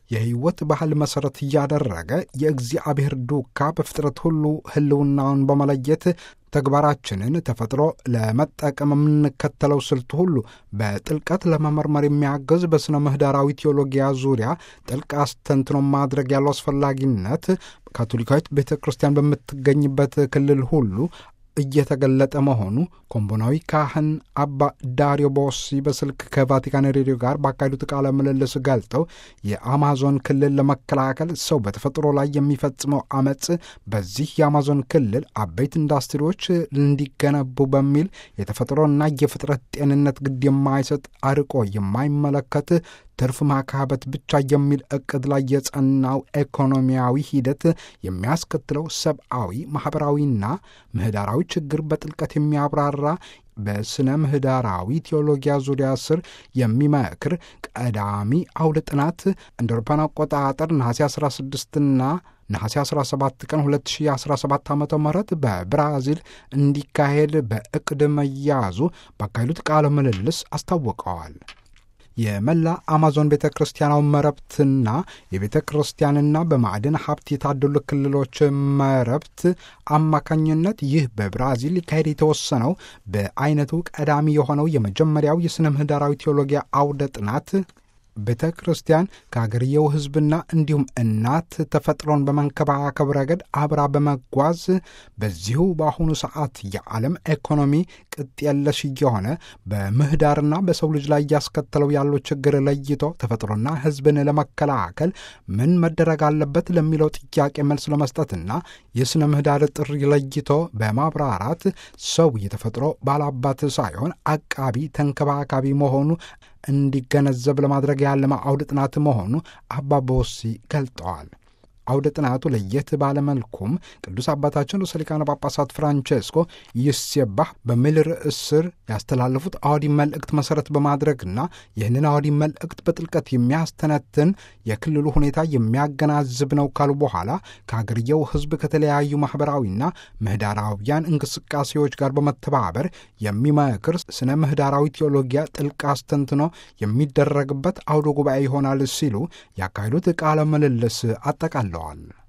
የሕይወት ባህል መሠረት እያደረገ የእግዚአብሔር ዱካ በፍጥረት ሁሉ ሕልውናውን በመለየት ተግባራችንን ተፈጥሮ ለመጠቀም የምንከተለው ስልት ሁሉ በጥልቀት ለመመርመር የሚያገዝ በሥነ ምህዳራዊ ቴዎሎጊያ ዙሪያ ጥልቅ አስተንትኖ ማድረግ ያለው አስፈላጊነት ካቶሊካዊት ቤተ ክርስቲያን በምትገኝበት ክልል ሁሉ እየተገለጠ መሆኑ ኮምቦናዊ ካህን አባ ዳሪዮ ቦሲ በስልክ ከቫቲካን ሬዲዮ ጋር ባካሄዱት ቃለ ምልልስ ገልጠው የአማዞን ክልል ለመከላከል ሰው በተፈጥሮ ላይ የሚፈጽመው አመፅ በዚህ የአማዞን ክልል አበይት ኢንዱስትሪዎች እንዲገነቡ በሚል የተፈጥሮና የፍጥረት ጤንነት ግድ የማይሰጥ አርቆ የማይመለከት ትርፍ ማካበት ብቻ የሚል እቅድ ላይ የጸናው ኢኮኖሚያዊ ሂደት የሚያስከትለው ሰብአዊ፣ ማኅበራዊና ምህዳራዊ ችግር በጥልቀት የሚያብራራ በስነ ምህዳራዊ ቴዎሎጊያ ዙሪያ ስር የሚመክር ቀዳሚ አውደ ጥናት እንደ አውሮፓውያን አቆጣጠር ነሐሴ 16ና ነሐሴ 17 ቀን 2017 ዓ ም በብራዚል እንዲካሄድ በእቅድ መያዙ ባካሄዱት ቃለ ምልልስ አስታውቀዋል። የመላ አማዞን ቤተ ክርስቲያናዊ መረብትና የቤተ ክርስቲያንና በማዕድን ሀብት የታደሉ ክልሎች መረብት አማካኝነት ይህ በብራዚል ሊካሄድ የተወሰነው በአይነቱ ቀዳሚ የሆነው የመጀመሪያው የሥነ ምህዳራዊ ቴዎሎጊያ አውደ ጥናት ቤተ ክርስቲያን ከአገርየው ሕዝብና እንዲሁም እናት ተፈጥሮን በመንከባከብ ረገድ አብራ በመጓዝ በዚሁ በአሁኑ ሰዓት የዓለም ኢኮኖሚ ቅጥ የለሽ እየሆነ በምህዳርና በሰው ልጅ ላይ እያስከተለው ያለው ችግር ለይቶ ተፈጥሮና ሕዝብን ለመከላከል ምን መደረግ አለበት ለሚለው ጥያቄ መልስ ለመስጠትና የሥነ ምህዳር ጥሪ ለይቶ በማብራራት ሰው የተፈጥሮ ባላባት ሳይሆን አቃቢ ተንከባካቢ መሆኑ እንዲገነዘብ ለማድረግ ያለመ አውደ ጥናት መሆኑ አባ ቦሲ ገልጠዋል። አውደ ጥናቱ ለየት ባለመልኩም ቅዱስ አባታችን ርዕሰ ሊቃነ ጳጳሳት ፍራንቼስኮ ይሴባህ በሚል ርዕስ ስር ያስተላለፉት አዋዲ መልእክት መሠረት በማድረግና ይህንን አዋዲ መልእክት በጥልቀት የሚያስተነትን የክልሉ ሁኔታ የሚያገናዝብ ነው ካሉ በኋላ ከአገርየው ሕዝብ ከተለያዩ ማኅበራዊና ምህዳራዊያን እንቅስቃሴዎች ጋር በመተባበር የሚመክር ስነ ምህዳራዊ ቴዎሎጊያ ጥልቅ አስተንትኖ የሚደረግበት አውደ ጉባኤ ይሆናል ሲሉ ያካሄዱት ቃለ ምልልስ አጠቃለዋል።